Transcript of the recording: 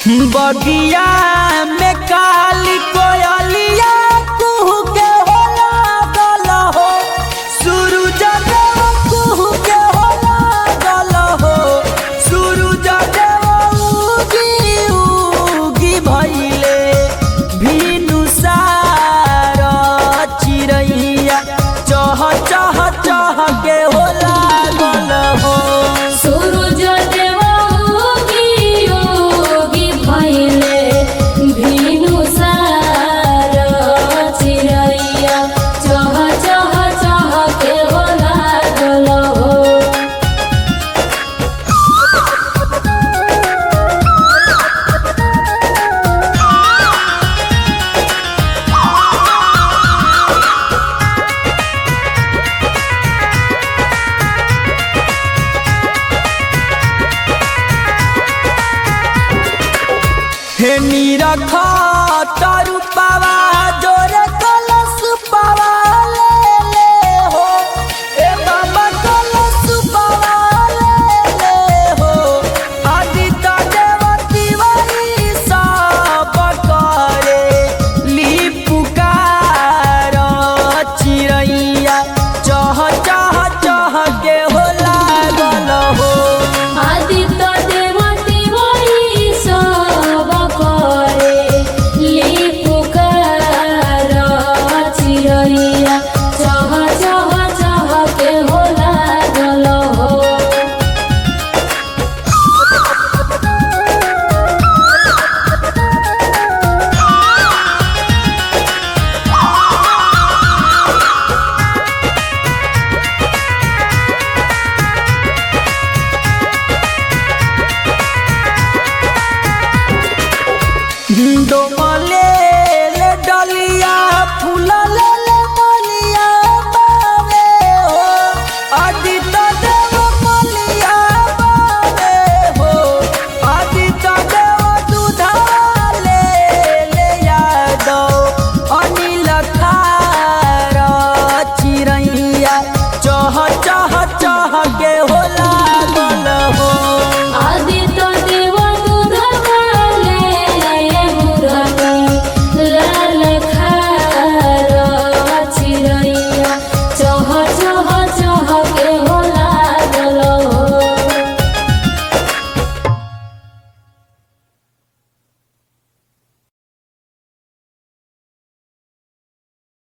बगिया में काली कोयलिया कुहू के हो लागल हो सूरज देव कुहू के हो लागल हो सूरज देव उगी उगी भइले भीनु सार चिरैया चह चह चह के हो लागल हो सूरज देव उगी उगी भइले भिनु सार चिरैया चह चह चह के हो लागल हो हे नीरख तरु पावा